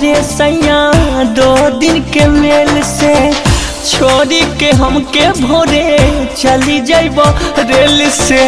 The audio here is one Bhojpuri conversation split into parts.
भरे सैया दो दिन के मेल से छोड़ी के हमके भोरे चली जाइब रेल से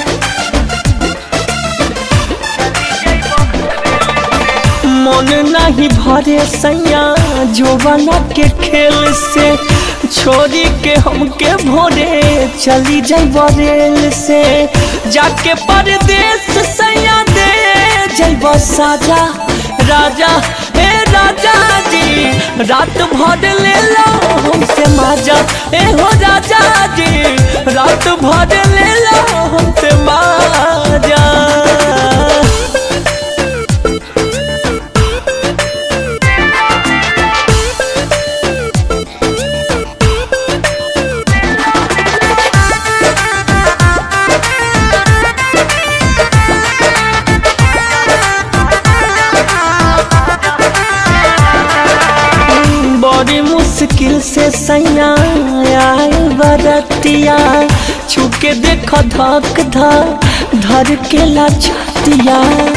मन नहीं भरे सैया जोबना के खेल से छोड़ी के हमके भोरे चली जाइब रेल से जाके परदेश सैया दे जाइब साजा राजा हे राजा जी रात भर ले लो हमसे माजा ए हो राजा जी रात भर ले लो हमसे माजा बड़ी मुश्किल से सैया आए बरतिया छुके देख धक धक धर के ला छतिया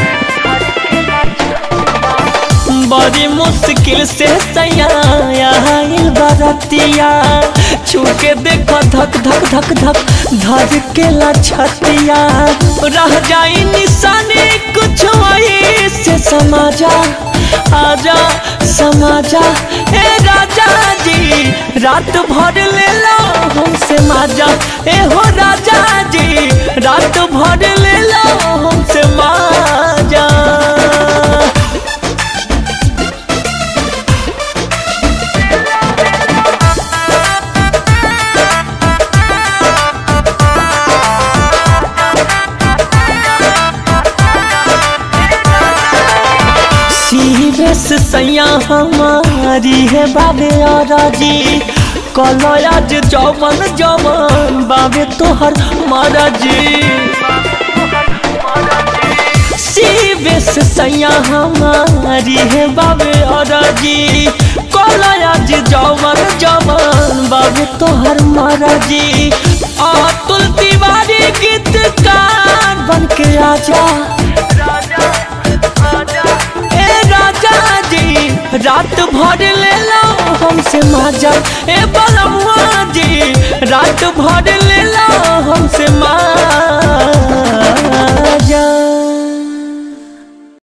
बड़ी मुश्किल से सैया आए बरतिया छुके देख धक धक धक धक धर के ला छतिया रह जाई निशानी कुछ वही से समाजा आजा समाजा ए राजा जी रात भर ले लो हमसे माजा ए हो राजा जी रात भर ले लो हमसे माजा सीवेस सैया हमारी है बाबे और जी कलयाज जवन जवन बाबे तोहर महाराजी सीवेस सैया हमारी है बाबे और जी कलयाज जवन जवन बाबे तोहर महाराजी अतुल तिवारी गीतकार बन के आजा ए राजा जी रात भर ले लो हमसे माजा ए बलमुआ जी रात भर